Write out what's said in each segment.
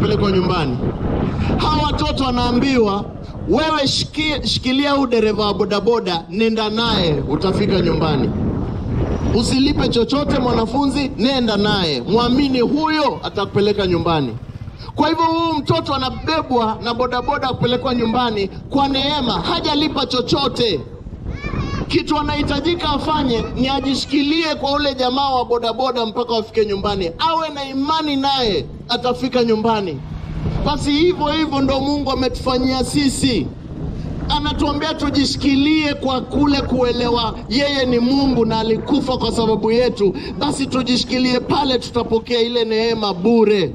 kupelekwa nyumbani. Hawa watoto wanaambiwa wewe shiki, shikilia huu dereva wa bodaboda, nenda naye, utafika nyumbani. Usilipe chochote mwanafunzi, nenda naye, mwamini huyo atakupeleka nyumbani. Kwa hivyo huyu mtoto anabebwa na bodaboda kupelekwa nyumbani kwa neema, hajalipa chochote. Kitu anahitajika afanye ni ajishikilie kwa ule jamaa wa bodaboda mpaka wafike nyumbani, awe na imani naye, atafika nyumbani. Basi hivyo hivyo ndo Mungu ametufanyia sisi, anatuambia tujishikilie kwa kule kuelewa yeye ni Mungu na alikufa kwa sababu yetu. Basi tujishikilie pale, tutapokea ile neema bure.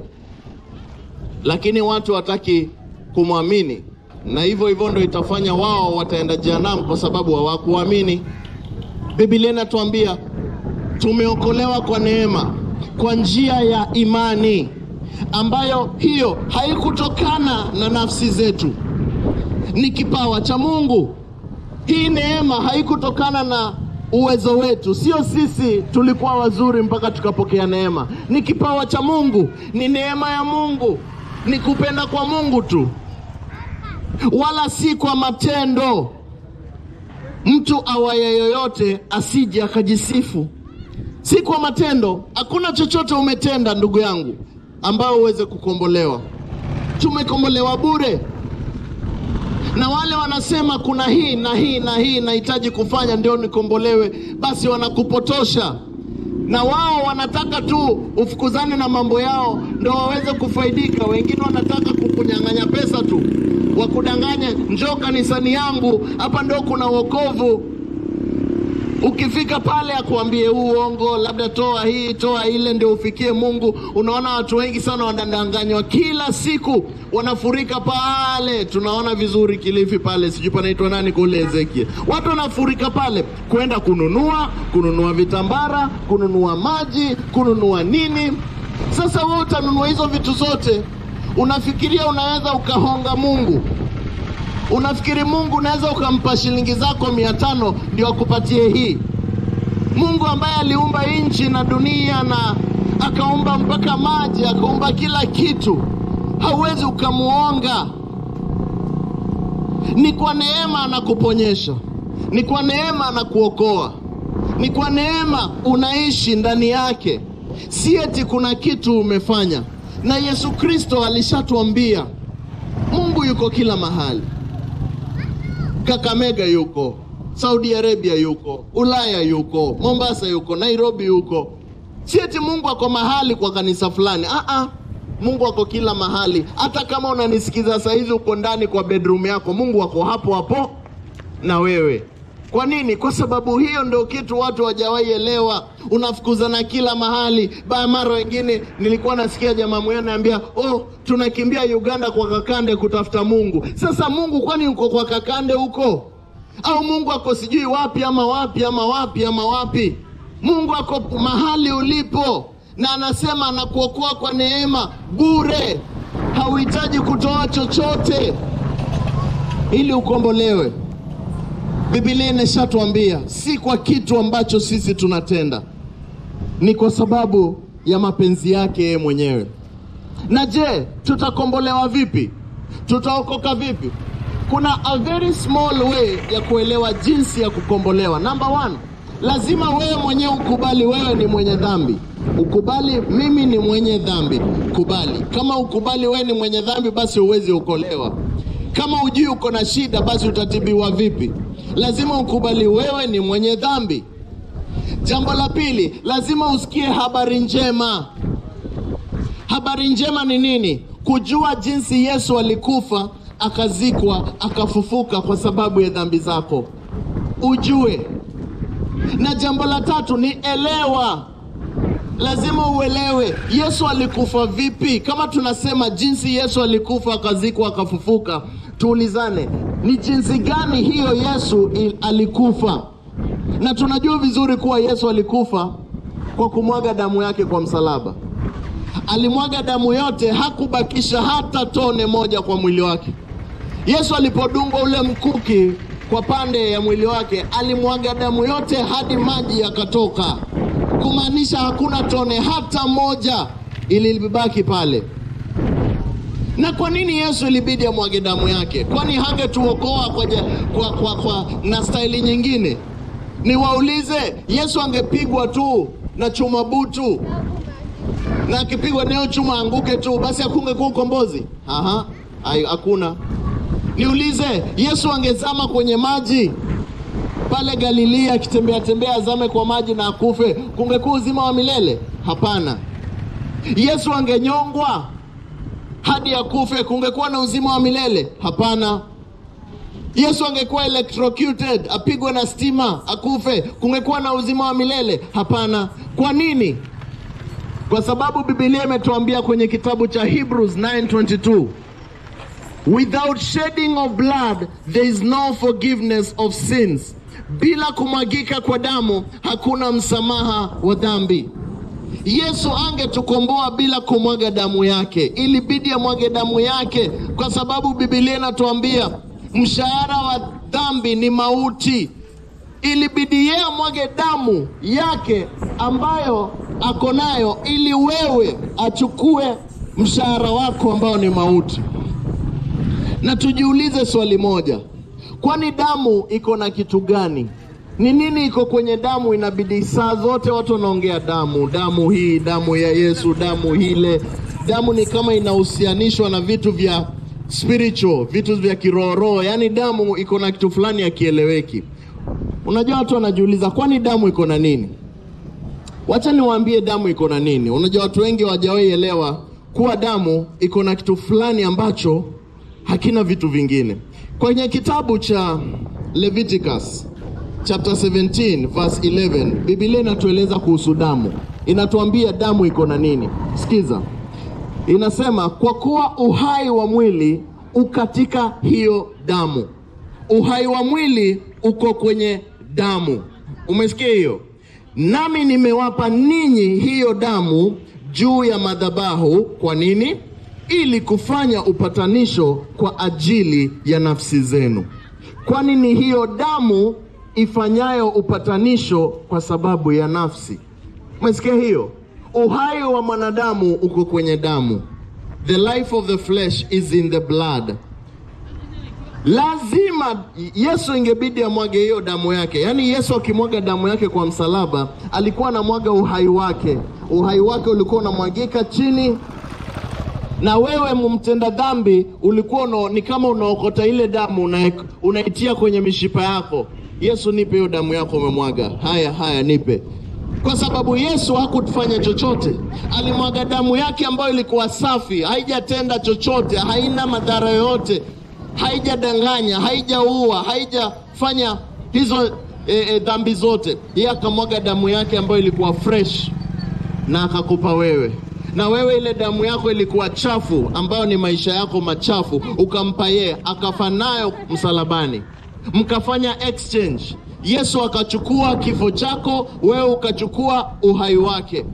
Lakini watu hataki kumwamini, na hivyo hivyo ndo itafanya wao wataenda jehanamu kwa sababu hawakuamini. Biblia inatuambia tumeokolewa kwa neema kwa njia ya imani ambayo hiyo haikutokana na nafsi zetu, ni kipawa cha Mungu. Hii neema haikutokana na uwezo wetu, sio sisi tulikuwa wazuri mpaka tukapokea neema. Ni kipawa cha Mungu, ni neema ya Mungu, ni kupenda kwa Mungu tu, wala si kwa matendo. Mtu awaye yoyote asije akajisifu, si kwa matendo. Hakuna chochote umetenda ndugu yangu ambao uweze kukombolewa. Tumekombolewa bure, na wale wanasema kuna hii na hii na hii nahitaji kufanya ndio nikombolewe, basi wanakupotosha, na wao wanataka tu ufukuzane na mambo yao ndio waweze kufaidika. Wengine wanataka kukunyang'anya pesa tu, wakudanganye, njoo kanisani yangu, hapa ndio kuna wokovu. Ukifika pale akuambie huu uongo, labda toa hii toa ile, ndio ufikie Mungu. Unaona watu wengi sana wanadanganywa kila siku, wanafurika pale. Tunaona vizuri Kilifi pale, sijui panaitwa nani kule Ezekiel, watu wanafurika pale kwenda kununua kununua vitambara, kununua maji, kununua nini. Sasa wewe utanunua hizo vitu zote, unafikiria unaweza ukahonga Mungu? Unafikiri Mungu unaweza ukampa shilingi zako mia tano ndio akupatie hii? Mungu ambaye aliumba nchi na dunia na akaumba mpaka maji akaumba kila kitu, hauwezi ukamuonga. Ni kwa neema anakuponyesha, ni kwa neema anakuokoa, ni kwa neema unaishi ndani yake, si eti kuna kitu umefanya. Na Yesu Kristo alishatuambia Mungu yuko kila mahali. Kakamega yuko, Saudi Arabia yuko, Ulaya yuko, Mombasa yuko, Nairobi yuko. Si eti Mungu ako mahali kwa kanisa fulani. Ah ah. Mungu ako kila mahali. Hata kama unanisikiza saa hizi uko ndani kwa bedroom yako, Mungu ako hapo hapo na wewe. Kwa nini? Kwa sababu hiyo ndio kitu watu hawajawahi elewa. Unafukuzana kila mahali. Baya mara wengine nilikuwa nasikia jamaa mmoja ananiambia, "Oh, tunakimbia Uganda kwa Kakande kutafuta Mungu." Sasa Mungu kwani uko kwa Kakande huko? Au Mungu ako sijui wapi ama wapi ama wapi ama wapi? Mungu ako mahali ulipo na anasema anakuokoa kwa neema bure. Hauhitaji kutoa chochote ili ukombolewe. Biblia inashatuambia si kwa kitu ambacho sisi tunatenda, ni kwa sababu ya mapenzi yake yeye mwenyewe. Na je, tutakombolewa vipi? Tutaokoka vipi? Kuna a very small way ya kuelewa jinsi ya kukombolewa. Number one, lazima wewe mwenyewe ukubali wewe ni mwenye dhambi. Ukubali mimi ni mwenye dhambi, kubali. Kama ukubali wewe ni mwenye dhambi, basi huwezi okolewa. Kama ujui uko na shida, basi utatibiwa vipi? Lazima ukubali wewe ni mwenye dhambi. Jambo la pili, lazima usikie habari njema. Habari njema ni nini? Kujua jinsi Yesu alikufa, akazikwa, akafufuka kwa sababu ya dhambi zako, ujue. Na jambo la tatu ni elewa. Lazima uelewe Yesu alikufa vipi. Kama tunasema jinsi Yesu alikufa, akazikwa, akafufuka, tuulizane ni jinsi gani hiyo Yesu il- alikufa. Na tunajua vizuri kuwa Yesu alikufa kwa kumwaga damu yake kwa msalaba. Alimwaga damu yote, hakubakisha hata tone moja kwa mwili wake. Yesu alipodungwa ule mkuki kwa pande ya mwili wake, alimwaga damu yote hadi maji yakatoka, kumaanisha hakuna tone hata moja ilibaki pale. Na kwa nini Yesu ilibidi amwage damu yake? Kwani hangetuokoa kwa, ja- kwa, kwa, kwa na staili nyingine? Niwaulize, Yesu angepigwa tu na chuma butu na akipigwa nayo chuma anguke tu, basi hakungekuwa ukombozi? Aha, hai- hakuna. Niulize, Yesu angezama kwenye maji pale Galilea akitembea tembea azame kwa maji na akufe, kungekuwa uzima wa milele? Hapana. Yesu angenyongwa hadi akufe, kungekuwa na uzima wa milele? Hapana. Yesu angekuwa electrocuted, apigwe na stima akufe, kungekuwa na uzima wa milele? Hapana. Kwa nini? Kwa sababu Biblia imetuambia kwenye kitabu cha Hebrews 9:22 Without shedding of blood there is no forgiveness of sins. Bila kumwagika kwa damu hakuna msamaha wa dhambi. Yesu angetukomboa bila kumwaga damu yake, ilibidi amwage damu yake, kwa sababu Biblia inatuambia mshahara wa dhambi ni mauti. Ilibidi yeye amwage damu yake ambayo ako nayo, ili wewe achukue mshahara wako ambao ni mauti. Na tujiulize swali moja, kwani damu iko na kitu gani? Ni nini iko kwenye damu? Inabidi saa zote watu wanaongea damu, damu hii, damu ya Yesu, damu hile. Damu ni kama inahusianishwa na vitu vya spiritual, vitu vya kiroho, yaani damu iko na kitu fulani hakieleweki. Unajua, watu wanajiuliza kwani damu iko na nini? Wacha niwaambie damu iko na nini. Unajua, watu wengi hawajawahi elewa kuwa damu iko na kitu fulani ambacho hakina vitu vingine. Kwenye kitabu cha Leviticus chapter 17 verse 11, Biblia inatueleza kuhusu damu, inatuambia damu iko na nini. Sikiza, inasema kwa kuwa uhai wa mwili ukatika hiyo damu. Uhai wa mwili uko kwenye damu. Umesikia hiyo? Nami nimewapa ninyi hiyo damu juu ya madhabahu. Kwa nini? Ili kufanya upatanisho kwa ajili ya nafsi zenu. Kwani ni hiyo damu ifanyayo upatanisho kwa sababu ya nafsi. Umesikia hiyo? Uhai wa mwanadamu uko kwenye damu. The life of the flesh is in the blood. Lazima Yesu ingebidi amwage hiyo damu yake. Yaani Yesu akimwaga damu yake kwa msalaba, alikuwa anamwaga uhai wake. Uhai wake ulikuwa unamwagika chini, na wewe mumtenda dhambi ulikuwa una, ni kama unaokota ile damu una, unaitia kwenye mishipa yako. Yesu, nipe hiyo damu yako umemwaga. Haya, haya, nipe kwa sababu Yesu hakufanya chochote, alimwaga damu yake ambayo ilikuwa safi, haijatenda chochote, haina madhara yoyote, haijadanganya, haijaua, haijafanya hizo e, e, dhambi zote. Yeye akamwaga damu yake ambayo ilikuwa fresh na akakupa wewe na wewe ile damu yako ilikuwa chafu, ambayo ni maisha yako machafu, ukampa yeye, akafa nayo msalabani, mkafanya exchange. Yesu akachukua kifo chako, wewe ukachukua uhai wake.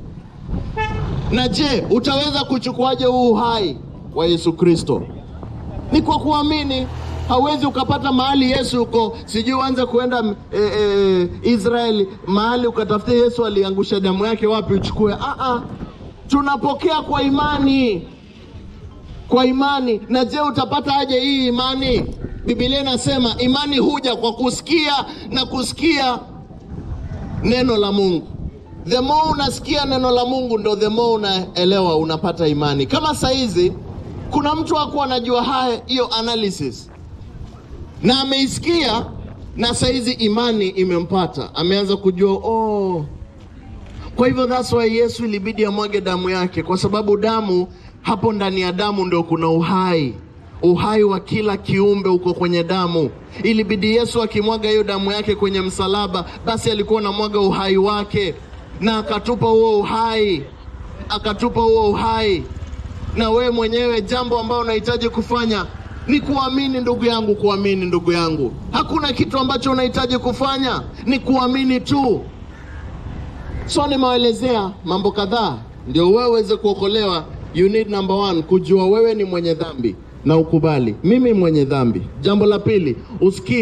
Na je, utaweza kuchukuaje huu uhai wa Yesu Kristo? Ni kwa kuamini. Hauwezi ukapata mahali Yesu uko, sijui uanze kuenda e, e, Israeli mahali ukatafutia Yesu aliangusha damu yake wapi uchukue. Ah, ah. Tunapokea kwa imani, kwa imani. Na je, utapata aje hii imani? Biblia inasema imani huja kwa kusikia na kusikia neno la Mungu. The more unasikia neno la Mungu ndo the more unaelewa, unapata imani. Kama saizi kuna mtu hakuwa anajua haya hiyo analysis na ameisikia, na saizi imani imempata, ameanza kujua oh. Kwa hivyo that's why Yesu ilibidi amwage damu yake, kwa sababu damu, hapo ndani ya damu ndio kuna uhai uhai wa kila kiumbe uko kwenye damu. Ilibidi Yesu akimwaga hiyo damu yake kwenye msalaba, basi alikuwa anamwaga uhai wake, na akatupa huo uhai, akatupa huo uhai. Na wewe mwenyewe, jambo ambalo unahitaji kufanya ni kuamini, ndugu yangu, kuamini ndugu yangu. Hakuna kitu ambacho unahitaji kufanya, ni kuamini tu. So nimewaelezea mambo kadhaa, ndio wewe uweze kuokolewa. You need number one, kujua wewe ni mwenye dhambi na ukubali mimi mwenye dhambi. Jambo la pili, usikie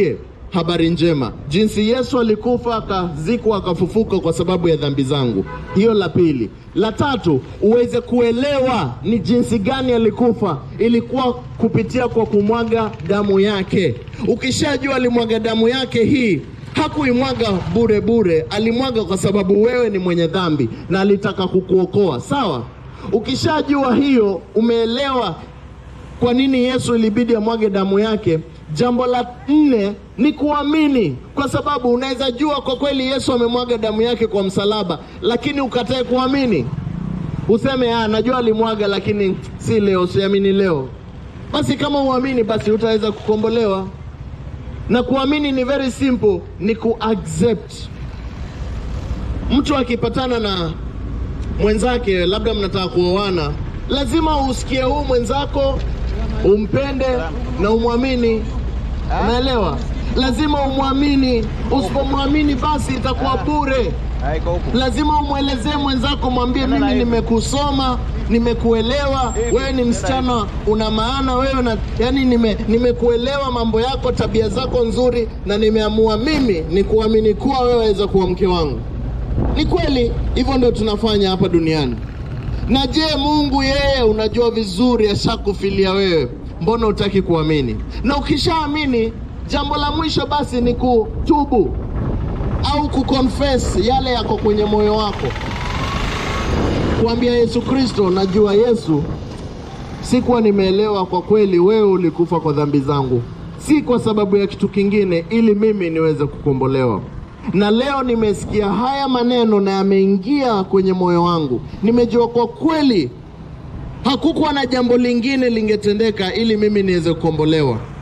habari njema, jinsi Yesu alikufa akazikwa akafufuka kwa sababu ya dhambi zangu. Hiyo la pili. La tatu, uweze kuelewa ni jinsi gani alikufa, ilikuwa kupitia kwa kumwaga damu yake. Ukishajua alimwaga damu yake hii hakuimwaga bure bure, alimwaga kwa sababu wewe ni mwenye dhambi na alitaka kukuokoa. Sawa, ukishajua hiyo, umeelewa kwa nini Yesu ilibidi amwage damu yake. Jambo la nne ni kuamini, kwa sababu unaweza jua kwa kweli Yesu amemwaga damu yake kwa msalaba, lakini ukatae kuamini, useme ah, najua alimwaga, lakini si leo, siamini leo. Basi kama uamini, basi utaweza kukombolewa. Na kuamini ni very simple, ni kuaccept. Mtu akipatana na mwenzake, labda mnataka kuoana, lazima usikie huu mwenzako, umpende na umwamini. Unaelewa? Lazima umwamini. Usipomwamini basi itakuwa bure. Lazima umwelezee mwenzako, mwambie mimi nimekusoma, nimekuelewa, wewe ni msichana una maana, wewe na yani, nime nimekuelewa mambo yako, tabia zako nzuri, na nimeamua mimi ni kuamini kuwa wewe waweza kuwa mke wangu. Ni kweli, hivyo ndio tunafanya hapa duniani. Na je, Mungu yeye unajua vizuri ashakufilia wewe, mbona hutaki kuamini? Na ukishaamini, jambo la mwisho basi ni kutubu au kuconfess yale yako kwenye moyo wako, kuambia Yesu Kristo, najua Yesu, sikuwa nimeelewa kwa kweli, wewe ulikufa kwa dhambi zangu, si kwa sababu ya kitu kingine, ili mimi niweze kukombolewa. Na leo nimesikia haya maneno na yameingia kwenye moyo wangu, nimejua kwa kweli hakukuwa na jambo lingine lingetendeka ili mimi niweze kukombolewa.